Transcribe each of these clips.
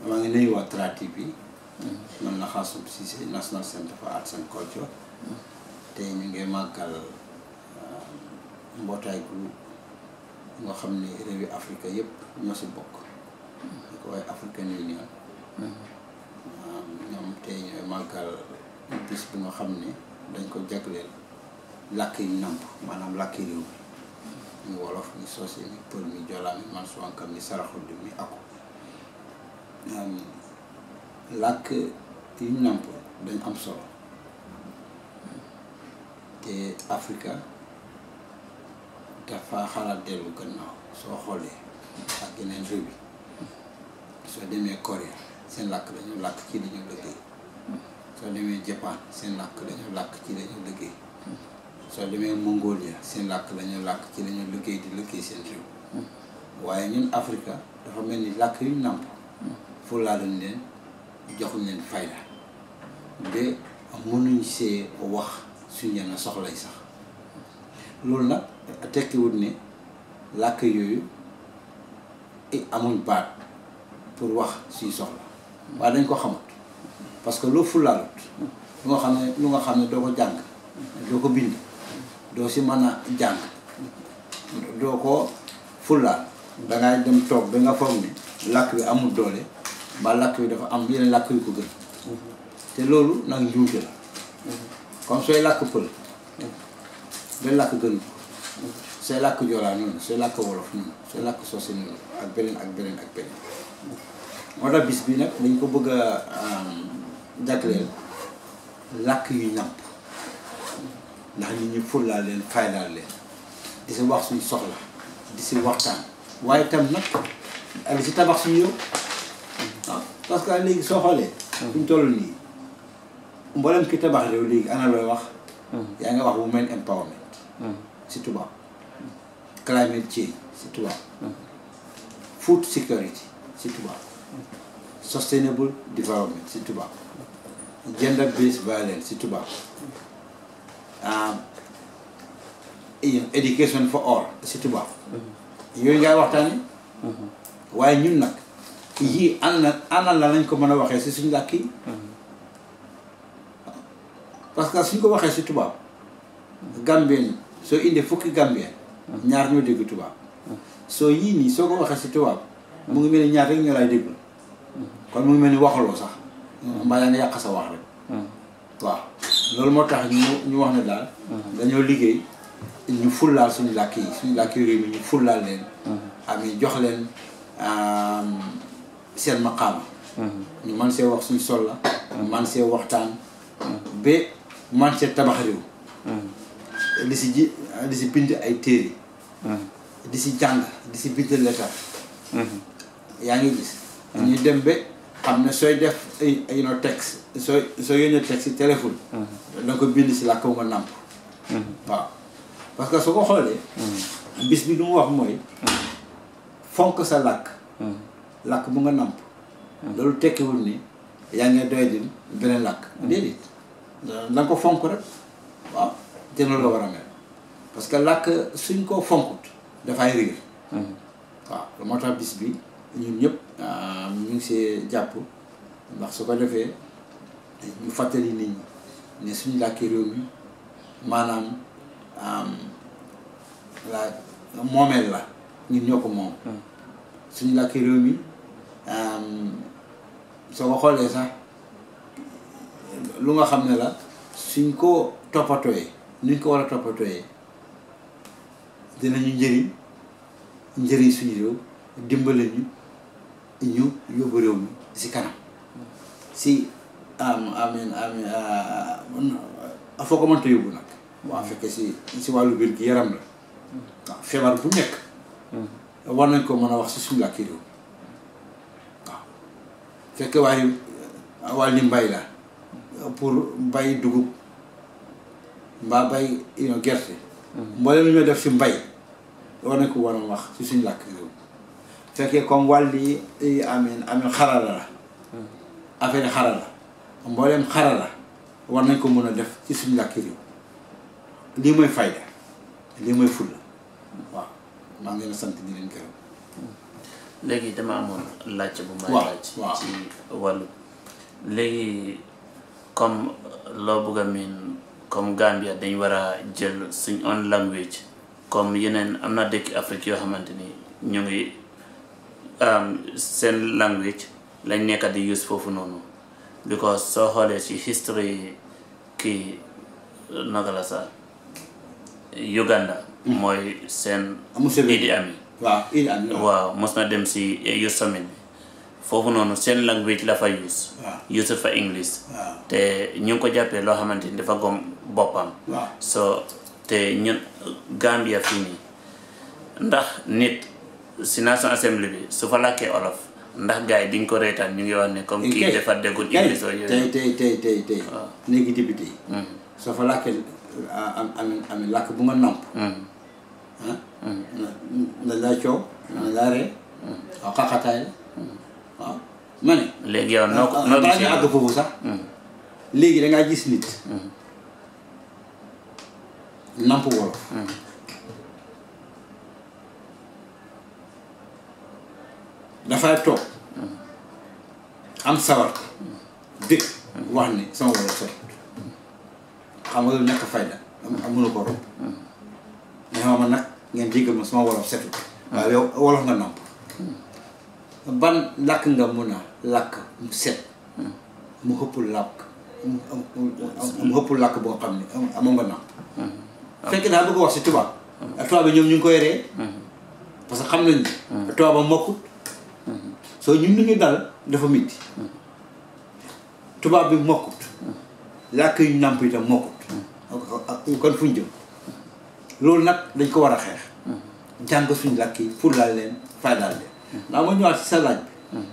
maa ngi nuyu waa Tra TV man la Xaasum Cissé National Center for Arts and Culture te ñu ngi màggal mbootaay gu nga xam ne réewi Afrique yëpp ñoo si bokk ñu ko waaye African Union ñoom tey ñooy màggal bis bi nga xam ne dañ ko jagleel làkk yi nàmp maanaam làkki réew mi ñu wolof mi soose mi pël mi joolaa mi mansuwankam mi saraxulli mi ako làkk yi nàmp dañ am solo te Afrika dafa xalaat dellu gannaaw soo xoolee ak yeneen réew yi soo demee Corée seen làkk dañu làkk ci dañu liggéey soo demee Japan seen làkk dañu làkk ci dañu liggéey soo demee Mongolia seen làkk dañu làkk ci dañu liggéey di liggéey seen réew waaye ñun Afrika dafa mel ni làkk yu nàmp fulaaluñ leen joxuñ leen fayda ba mënuñ see wax suñ yenn soxlay sax loolu nag tekkiwut ne làkk yooyu amuñ baat pour wax suy soxla waaye dañ ko xamut parce que loo fulaalut lu nga xam ne lu nga xam ne doo ko jàng doo ko bind doo si mën a jàng doo ko fulaal dangay dem toog ba nga foog ne làkk bi amul doole ba làkk bi dafa am yeneen làkk yu ko gën te loolu nag njuumte la comme sooy làkk pël benn làkk gën ko sooy làkk joolaa noonu sooy làkk wolof noonu sooy làkk soose noonu ak beneen ak beneen ak beneen moo tax bis bi nag dañ ko bëgg a jagleel làkk yu ñàmp ndax nit ñi fullaal leen faydaal leen di si wax suñ soxla di si waxtaan waaye tam nag ak di si tabax suñu yow waaw parce que léegi soo xoolee suñ toll nii mboolem ki tabax réew léegi ana looy wax yaa nga wax women empowerment si tubaab climate change si tubaab food security si tubaab sustainable development si tubaab gender based violence si tubaab education for all si tubaab yooyu ngay waxtaane waaye ñun nag yii ana ana la lañ ko mën a waxee si suñu làkk yi parce que suñ ko waxee si tubaab gambien soo indee fukki gambien ñaar ñoo dégg tubaab soo yii nii soo ko waxee si tubaab mu ngi mel ni ñaar rek ñoo lay déglu kon mu ngi mel ni waxaloo sax mbaa yaa nga yàq sa wax rek waaw loolu moo tax ñu ñu wax ne daal dañoo liggéey ñu fullaal suñu làkk yi suñu làkk yi réew mi ñu fullaal leen ami jox leen seen maqaama ñu man see wax suñu sol la man see waxtaan ba man see tabax réew di si ji di si bind ay téere di si jàng di si bind letter yaa ngi gis ñu dem ba xam ne sooy def ay ay no texte sooy soo yónnee texte si téléphone danga ko bind si làkk bu nga nàmp waaw parce que soo ko xoolee bis bi lu mu wax mooy fonk sa làkk làkk bu nga nàmp loolu tekkiwul ni yaa ngi doy din beneen làkk déedéet danga ko fonk rek waaw te loolu la war a mel parce que làkk suñ ko fonkut dafay riir waaw moo tax bis bi ñun ñëpp ñu ngi see jàpp ndax su ko defee ñu fàttali nit ñi ne suñu làkki réew mi maanaam la moomeel la ñun ñoo ko moom suñu làkki réew mi soo ko xoolee sax lu nga xam ne la suñ ko toppatooyee nuñ ko war a toppatooyee dinañu njëriñ njëriñ suñu réew dimbale ñu ñu yóbbu réew mi si kanam si am amin amin foo ko mënta yóbbu nag waaw fekkee si si wàllu biir gi yaram la waaw feebar bu nekk war nañ ko mën a wax si suñu làkki réew waaw fekkee waaye wàlli mbay la pour bay dugub mbaa bay gerte mboolem lu ñoo def si mbay war nañ ko war a wax si suñu làkk réew fekkee comme wàlli amin amin xarala la affaire xarala mboolem xarala war nañ ko mën a def ci suñu làkki réew lii mooy fayda lii mooy fulla waaw maa ngi leen sant di leen gërëm léegi dama amoon laajte bu may Waaw, laaj waaw. ci wàllu léegi comme loo bëgg a miin comme Gambia dañ war a jël suñ own language comme yeneen am na dëkki Afrique yoo xamante ni ñu ngi um, seen language lañ nekk di use foofu noonu because soo xoolee ci history kii naka la sax Uganda mooy seen Museveni. Idi Amin waaw il am na waaw mos na dem si youth summit bi foofu noonu seen language la fa use Waaw. use fa english waaw te ñu ngi ko jàppee loo xamante ni dafa gom boppam waaw so te ñun Gambia fii nii ndax nit si National Assembly bi su fa làkkee olof ndax gars yi diñ ko reetaan ñu ngi wax ne comme kii kay dafa déggul kay english oo tey yooyu tey tey tey tey léegi député yi Mhm, soo fa làkkee am am am làkk bu nga namp mhm, ah na na laa coow na laa ree waaw xaqataay la waaw ma ne léegi yow noo ko ah, noo balaa gisee ñu àgg loolu? foofu sax Mhm, léegi dangaa gis nit mhm, namp wolof mhm, dafay toog am sawar dëkk wax ni sama wolof set xam nga lu nekk fayda am mënu ko romb mais ma nag ngeen jéggal ma sama wolof setul waaw yow wolof nga namp ban làkk nga mun a làkk mu set mu xëpp làkk mu mu xëpp làkk boo xam ne amoon nga namp fekk naa bëgg wax si tubaab tubaab bi ñoom ñu ngi koy ree parce que xam nañ ne tubaab a mokkut soo ñun lu ñu dal dafa métti tubaab bi mokkut làkk yu nàmp itam mokkut kon fu ñu jëm loolu nag dañ ko war a xeex jàng suñu làkk yi pour laal leen faydaal leen naa ma ñëwaat si sa laaj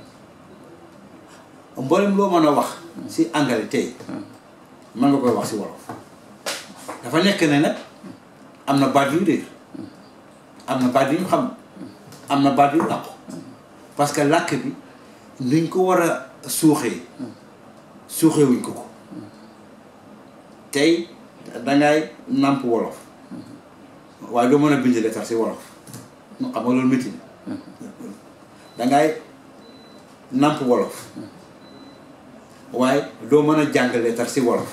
bi mboolem loo mën a wax si anglais tey mën nga koy wax si wolof dafa nekk ne nag am na baat yu réer am na baat yu ñu xam am na baat yu làqu parce que làkk bi nuñ ko war a suuxee suuxee wuñ ko ko tey dangay nàmp wolof waaye doo mën a bind lettre si wolof xam nga loolu métti na dangay nàmp wolof waaye doo mën a jàng lettre si wolof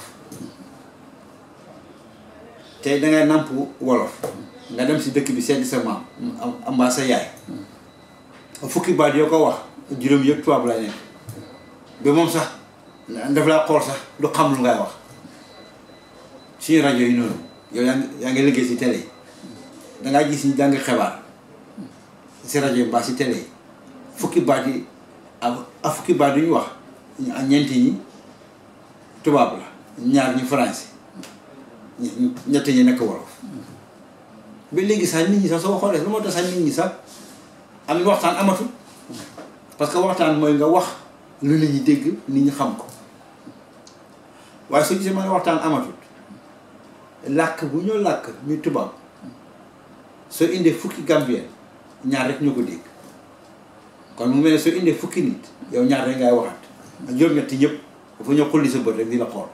tey dangay nàmp wolof nga dem si dëkk bi seeti sa maam am mbaa sa yaay fukki baat yoo ko wax juróom yëpp tubaab la nekk ba moom sax daf laa xool sax du xam lu ngay wax suñu rajo yi noonu yow yaa ngi yaa ngi liggéey si télé yi dangaa gis ñu jàng xibaar si rajo yi mbaa si télé yi fukki baat yi ak fukki baat yu ñu wax ñeenti ñi tubaab la ñaar ñi français ñett ñi nekk wolof ba léegi sax nit ñi sax soo xoolee lu moo tax sax nit ñi sax am waxtaan amatul parce que waxtaan mooy nga wax lu nit ñi dégg nit ñi xam ko waaye soo gisee ma ne waxtaan amatul làkk bu ñoo làkk muy tubaab soo indee fukki gambien ñaar rek ñoo ko dégg kon mu mel ne soo indee fukki nit yow ñaar rek ngay waxaat ak juróom-ñetti ñëpp dafa ñoo xulli sa bët rek di la xool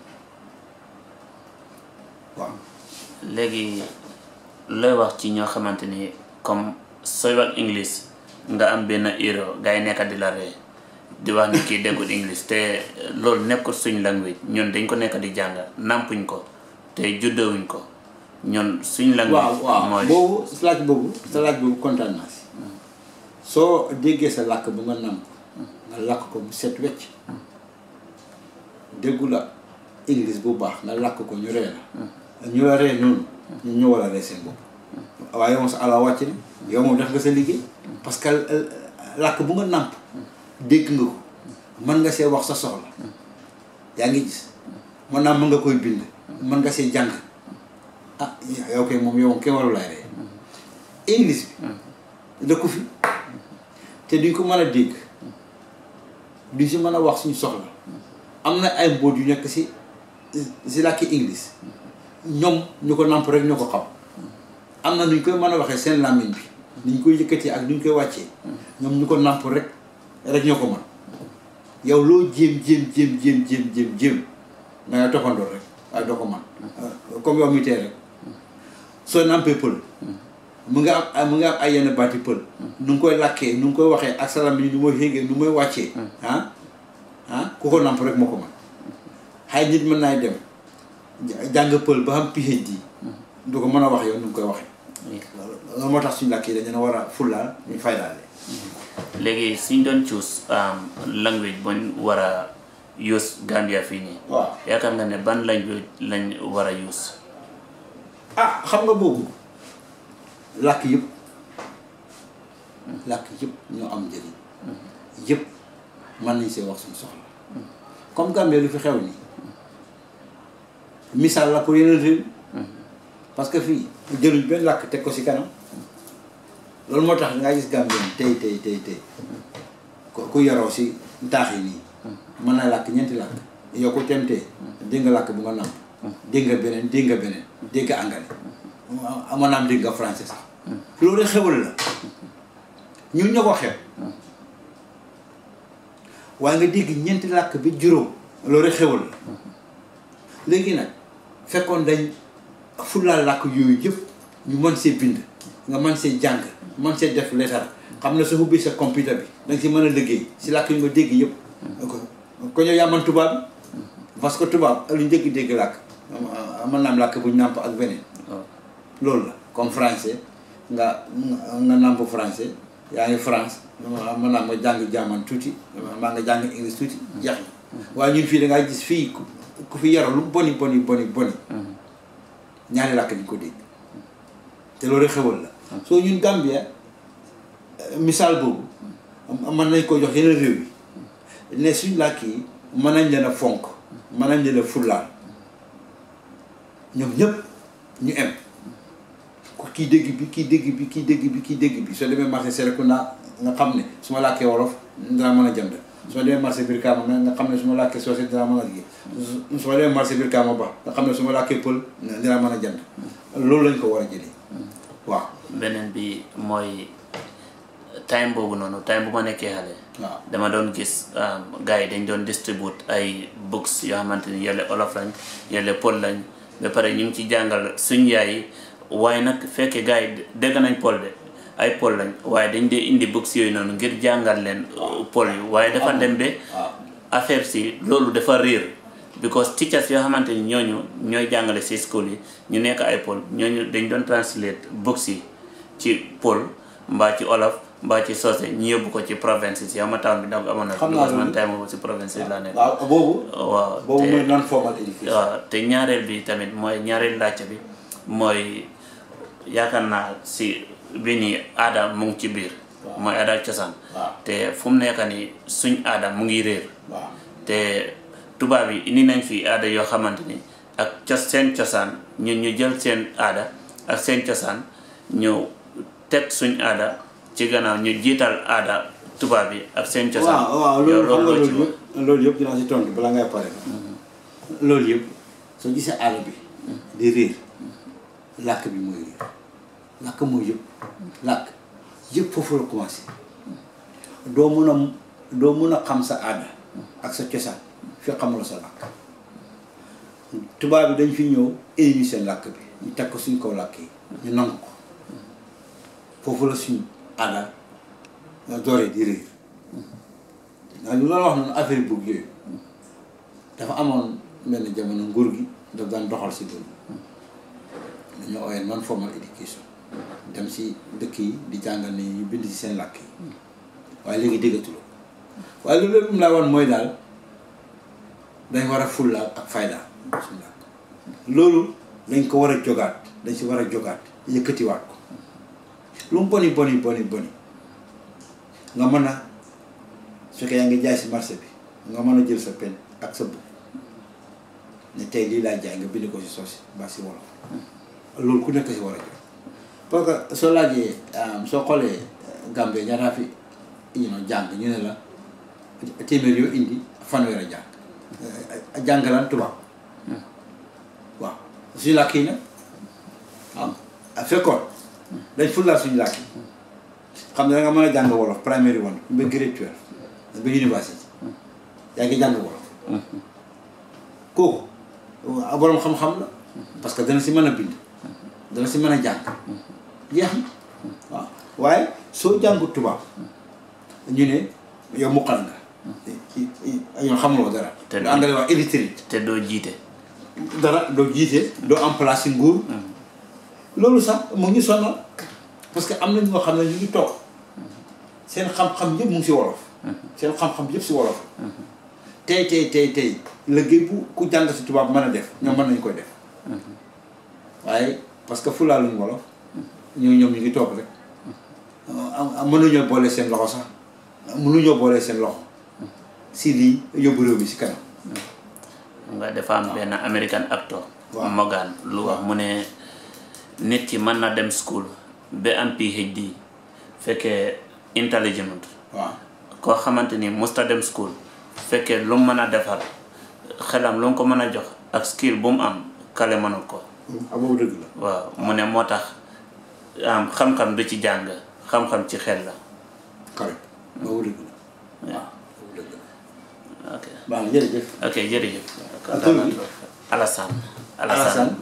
waaw léegi looy wax ci ñoo xamante ni comme sooy wax english nga am benn euro gars yi nekk di la ree di wax ni kii déggul english te loolu nekkul suñ language ñun dañ ko nekk di jàng nampuñ ko te juddewuñ ko ñun suñ language waaw waaw mooy boobu sa laaj boobu sa laaj boobu kontaan naa si soo déggee sa làkk bu nga nàmp nga làkk ko mu set wecc déggu la english bu baax nga làkk ko ñu ree la ñu la ree noonu ñu ñoo war a ree seen bopp waaye yow moom sa ala wàcc na yow moom def nga sa liggéey parce que làkk bu nga nàmp dégg nga ko mën nga see wax sa soxla yaa ngi gis mën naa mën nga koy bind mën nga see jàng ah yow kay moom yow kenn waru lay ree english bi dëkku fi te duñ ko mën a dégg duñ si mën a wax suñu soxla am na ay mbóot yu nekk si si làkki english ñoom ñu ko nàmp rek ñoo ko xam am na nuñ koy mën a waxee seen làmmiñ bi niñ koy yëkkatee ak nuñ koy wàccee ñoom ñu ko nàmp rek rek ñoo ko mën yow loo jéem jéem jéem jéem jéem jéem jéem da ngay toppandoor rek waaye doo ko mën comme yow mi tee rek soo nàmpee pël mu nga am mu nga am ay yenn baati pël nu ngi koy lakkee nu ngi koy waxee ak salam bi nu muy xéegee nu muy wàccee ah ah ku ko namp rek moo ko mën xay nit mën naay dem jàng pël ba xam PhD du ko mën a wax yow nu ngi koy waxee loolu moo tax suñu làkk yi dañu ne war a fullaal ñu faydaale léegi suñ doon choose language buñ war a use Gambia fii nii waaw yaakaar nga ne ban language lañ war a use ah xam nga boobu làkk yëpp làkk yëpp ñoo am njëriñ yëpp mën nañ see wax suñu soxla comme Gambie lu fi xew nii misaal la pour yeneen réew parce que fii jëluñ benn làkk teg ko si kanam loolu moo tax nga gis Gambien tey tey tey tey ku ku yaroo si taax yi nii mën na làkk ñeenti làkk yow ko temtee dégg nga làkk bu nga nàmp dégg nga beneen dégg nga beneen dégg nga anglais mën naa am dégg nga français sax loolu xewal la ñun ñoo ko xew waaye nga dégg ñeenti làkk bi juróom loolu xewal la léegi nag fekkoon dañ fullaal làkk yooyu yëpp ñu mën see bind nga mën see jàng mën see def leetar xam ne sa ubbi sa computer bi danga si mën a liggéey si làkk yu nga dégg yëpp ko ñëw yaa man tubaab bi parce que tubaab lu njëkk dégg làkk mën naa am làkk bu ñu nàmp ak beneen loolu la comme français nga nga nàmp français yaa ngi France mën naa nga jàng jaaman tuuti maa nga jàng english tuuti jeex na waaye ñun fii da ngaa gis fii ku fi yaroo lu boni boni boni boni ñaari làkk di ko dégg te loolu xewal la soo ñun Gambia misaal boobu mën nañ ko jox yeneen réew yi ne suñ làkk yi mën nañ leen a fonk mën nañ leen a fullaal ñoom ñëpp ñu em ku kii dégg bi kii dégg bi kii dégg bi kii dégg bi soo demee marché Serekunda nga xam ne su ma làkkee wolof dinaa mën a jënd soo demee marché Brikama nga xam ne su ma làkkee soose dinaa mën a liggéey soo demee marché Brikama ba nga xam ne su ma làkkee pël dinaa mën a jënd loolu lañ ko war a jëlee waaw beneen bi mooy time boobu noonu time bu ma nekkee xale waaw dama doon gis gars yi dañ doon distribute ay books yoo xamante ni yële olof lañ yële pël lañ ba pare ñu ngi ci jàngal suñ yaay yi waaye nag fekkee gars yi dégg nañ pël de ay pël lañ waaye dañ dee indi books yooyu noonu ngir jàngal leen pël yi waaye dafa dem ba waaw affaire si loolu dafa réer because teachers yoo xamante ni ñooñu ñooy jàngale si school yi ñu nekk ay pël ñooñu dañ doon translate books yi ci pël mbaa ci olof mbaa ci soose ñu yóbbu ko ci province yi ama town bi donc amoon na Xam naa because man loolu. time boobu si province yi laa nekk waaw boobu waaw boobu te- mooy non formal education waaw te ñaareel bi tamit mooy ñaareel laajte bi mooy yaakaar naa si bi nii aada mu ngi ci biir Waaw. mooy aada ak cosaan waaw te fu mu nekk nii suñ aada mu ngi réer waaw te tubaab yi indi nañ fi aada yoo xamante ni ak cos seen cosaan ñun ñu jël seen aada ak seen cosaan ñu teg suñ aada ci gannaaw ñu jiital aada tubaab yi ak seen cosaan waaw waaw yow loolu xam nga loo ci loolu wax. yëpp loolu yëpp dinaa si tontu balaa ngay pare loolu yëpp soo gisee àll bi di réer làkk bi mooy réer làkk mooy yëpp làkk yëpp foofu la commencé doo mun a doo mun a xam sa aada ak sa cosaan fi xamuloo sa làkk tubaab bi dañ fi ñëw éliminer seen làkk bi ñu teg ko suñ kaw làkk yi ñu nangu ko foofu la suñ aada dooree di réer waaw lu la wax noonu affaire bugg yooyu dafa amoon benn jamono nguur gi daf daan doxal si loolu dañoo ooyee non formal education dem si dëkk yi di jàngal ni ñu bind si seen làkk yi waaye léegi déggatuloo waaye loolu lépp mu laa woon mooy daal dañ war a fullaal ak faydaal suñu làkk loolu dañ ko war a jogaat dañ si war a jogaat yëkkatiwaat ko lu mu boni boni boni boni nga mën a su fekkee yaa ngi jaay si marché bi nga mën a jël sa pen ak sa book ne tey lii laay jaay nga bind ko si soos mbaa si wolof loolu ku nekk si war a jox parce que soo laajee soo xoolee Gambie ñaata fi you know jàng ñu ne la téeméer yoo indi fanweer a jàng jàng lan tubaab waaw suñu làkk yi nag waaw fekkoon dañ fullaal suñu làkk yi xam ne da nga mën a jàng wolof primary one ba grade twelve ba university yaa ngi jàng wolof kooku boroom xam-xam la parce que dana si mën a bind dana si mën a jàng jeex na waaw waaye soo jàngu tubaab ñu ne yow muqal nga yow xamuloo dara Te- lu anglais wax illiterate te doo jiite dara doo jiite doo am place ci nguur loolu sax mu ngi sonal parce que am na ñoo xam ne ñu ngi toog seen xam-xam yëpp mu ngi si wolof seen xam-xam yëpp si wolof tey tey tey tey liggéey bu ku jàng si tubaab mën a def ñoom mën nañu koy def waaye parce que fulaaluñ wolof ñoo ñoom ñu ngi toog rek am am mënuñoo boole seen loxo sax mënuñoo boole seen loxo si lii yóbbu réew mi si kanam nga dafa am benn American actor Waaw. Morgan lu wax mu ne nit ki mën na dem school ba am PhD fekkee intelligent waaw koo xamante ni musta dem school fekkee lu mu mën a defar xelam lu mu ko mën a jox ak skill bu mu am kale mënul ko ah boobu dëgg la waaw mu ne moo tax am xam-xam du ci jàng xam-xam ci xel la correct boobu dëgg la waaw boobu dëgg la ok baax na jërëjëf ok jërëjëf Ak tur bi? Alassane Alassane